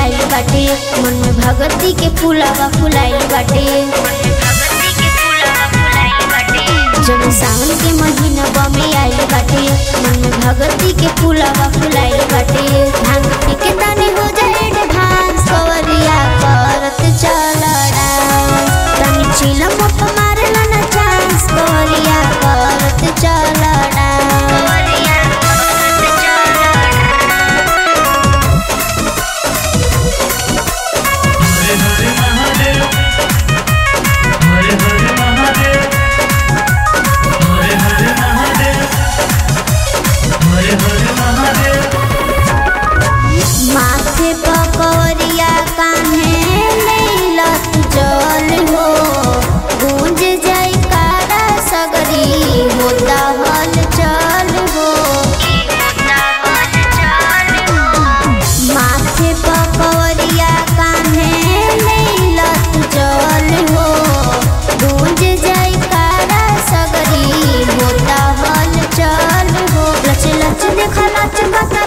आइल बाटे मन में भगती के फूलावा फुलाइल बाटे जब सावन के महीना में आइल बाटे मन में भगती के फूलावा फुलाइल बाटे भांग पी के तनी हो जाए एडवांस कवरिया करत चल डांस तनी चिलम अप मारला ना चांस कवरिया करत चल डांस हरे हरे महादेव हरे हरे महादेव हरे हरे महादेव हरे हरे महादेव माथे पकवरिया कान्हे लैलत जल हो गूंज जाई कारा सगरी होता हल चल हो माथे पकवरिया कान्हे लैलत जल हो गूंज जाई कारा सगरी होता हल चल हो लच लच देखा लच कत